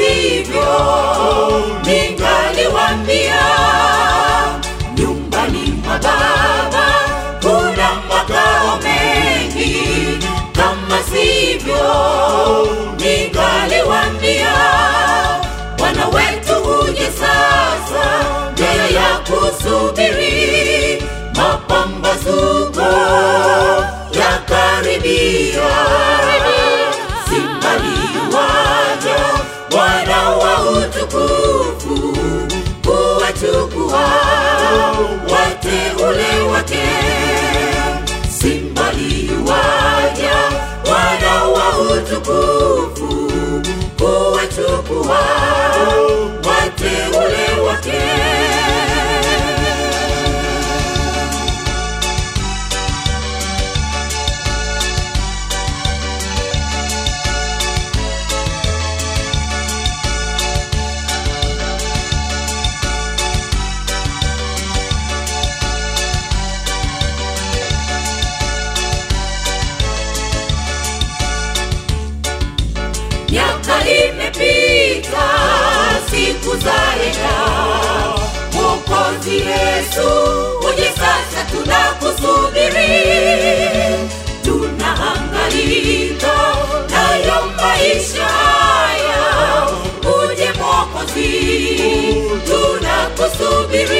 sivyo, ningaliwaambia nyumbani mwa Baba kuna makao mengi, kama sivyo, ningaliwaambia Bwana wetu uje sasa, mbele ya kusubiri mapambazuko yakaribia, simbaliwaja Bwana wa utukufu kuwachukua wateule wake, simbaliwaja Bwana wa utukufu kuwachukua wateule wake. Miaka imepita, siku zaenda, Mwokozi Yesu uje sasa, tunakusubiri, tunahangaika nayo maisha haya, uje Mwokozi, tunakusubiri